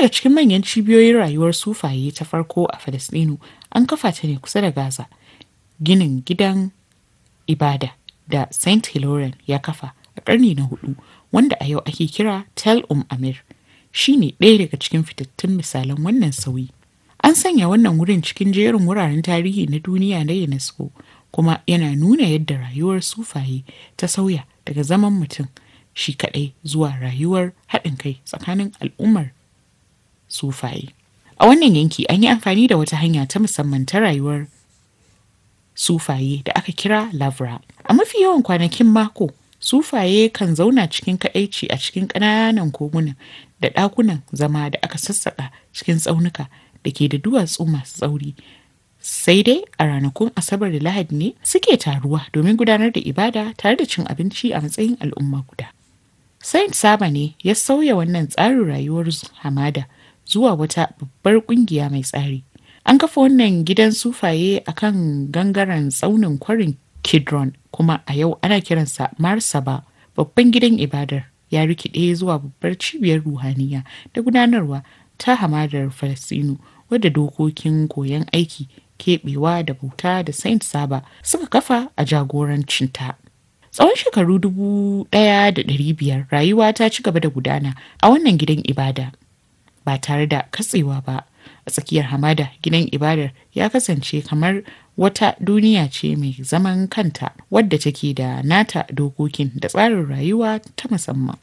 daga cikin manyan cibiyoyin rayuwar sufaye ta farko a Falasɗinu an kafa ta ne kusa da Gaza. Ginin gidan ibada da Saint Hilarion ya kafa a ƙarni na hudu wanda a yau ake kira Tel Um Amir shi ne ɗaya daga cikin fitattun misalan wannan sauyi. An sanya wannan wurin cikin jerin wuraren tarihi na duniya na UNESCO kuma yana nuna yadda rayuwar sufaye ta sauya daga zaman mutum shi kaɗai zuwa rayuwar haɗin kai tsakanin al'ummar sufaye. A wannan yanki an yi amfani da wata hanya ta musamman ta rayuwar sufaye da aka kira lavra. A mafi yawan kwanakin mako, sufaye kan zauna cikin kaɗaici a cikin ƙananan koguna da ɗakunan zama da aka sassaƙa cikin tsaunuka da ke da duwatsu masu tsauri. Sai dai a ranakun Asabar da Lahadi ne suke taruwa domin gudanar da ibada tare da cin abinci a matsayin al'umma guda. Saint Saba ne ya sauya wannan tsarin rayuwar hamada zuwa wata babbar ƙungiya mai tsari. An kafa wannan gidan sufaye a kan gangaren tsaunin kwarin Kidron kuma a yau ana kiransa Marsaba babban gidan ibadar ya rikide zuwa babbar cibiyar ruhaniya da gudanarwa ta hamadar Falasinu wadda dokokin koyon aiki keɓewa da bauta da Saint Saba suka kafa a jagorancinta. Tsawon shekaru dubu ɗaya da ɗari biyar rayuwa ta ci gaba da gudana a wannan gidan ibada ba tare da katsewa ba. a tsakiyar hamada gidan ibadar ya kasance kamar wata duniya ce mai zaman kanta wadda take da nata dokokin da tsarin rayuwa ta musamman.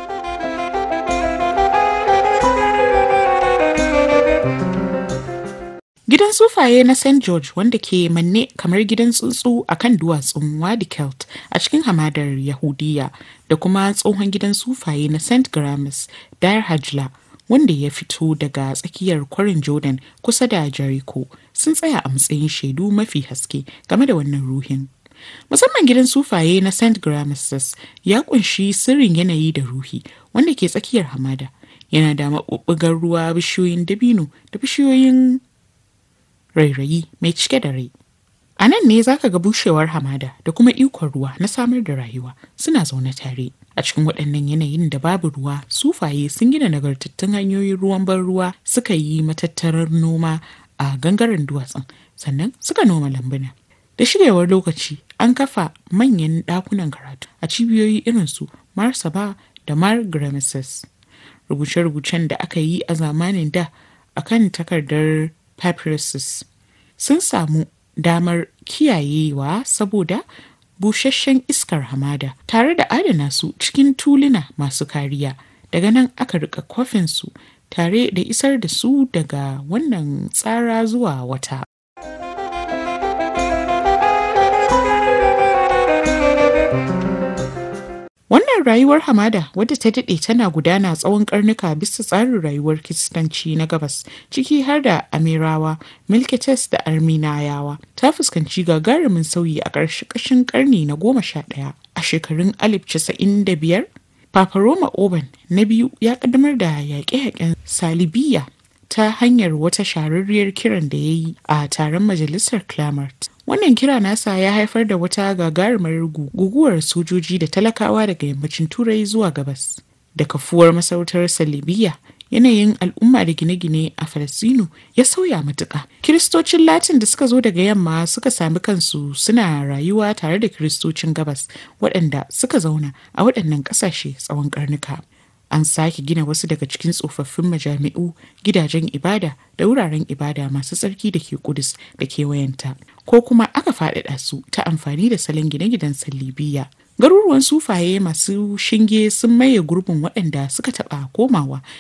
Gidan sufaye na St. George wanda ke manne kamar gidan tsuntsu a kan duwatsun Wadi Kelt a cikin hamadar Yahudiya da kuma tsohon gidan sufaye na St. Gramis Dar Hajla wanda ya fito daga tsakiyar kwarin Jordan kusa da Jericho sun tsaya a matsayin shaidu mafi haske game da wannan ruhin. Musamman gidan sufaye na St. Gramsus ya kunshi sirrin yanayi da ruhi wanda ke tsakiyar hamada. Yana da maɓuɓɓugar ruwa bishiyoyin dabino da bishiyoyin rairayi mai cike da rai. A nan ne zaka ga bushewar hamada da kuma ikon ruwa na samar da rayuwa suna zaune tare. A cikin waɗannan yanayin da babu ruwa, sufaye sun gina nagartattun hanyoyin ruwan ban ruwa suka yi matattarar noma a gangaren duwatsun, sannan suka noma lambuna. Da shigewar lokaci, an kafa manyan ɗakunan karatu a cibiyoyi irin su Marsaba da Mar Rubuce-rubucen da aka yi a zamanin da akan takardar papyruses sun samu damar kiyayewa saboda busasshen iskar hamada tare da adana su cikin tuluna masu kariya daga nan aka rika kwafin su tare da isar da su daga wannan tsara zuwa wata Wannan rayuwar hamada wadda ta daɗe tana gudana tsawon karnuka bisa tsarin rayuwar kiristanci na gabas ciki har da Amirawa, Milkites da Arminayawa ta fuskanci gagarumin sauyi a ƙarshen ƙarni na goma sha ɗaya a shekarun alif casa'in da biyar. Papa Roma Oban na biyu ya ƙaddamar da yaƙe-yaƙen Salibiya ta hanyar wata shahararriyar kiran da ya yi a taron majalisar Clamart. Wannan kira nasa ya haifar da wata gagarumar guguwar sojoji da talakawa daga yammacin Turai zuwa gabas. Da kafuwar masarautar Salibiya, yanayin al'umma da gine-gine a Falasino ya sauya matuƙa. Kiristocin Latin da suka zo daga yamma suka sami kansu suna rayuwa tare da Kiristocin gabas waɗanda suka zauna a waɗannan ƙasashe tsawon ƙarnuka. an sake gina wasu daga cikin tsofaffin majami'u gidajen ibada da wuraren ibada masu tsarki da ke kudus da kewayenta ko kuma aka faɗaɗa su ta amfani da salon gine-ginen sallibiya garuruwan sufaye masu shinge sun maye gurbin waɗanda suka taɓa komawa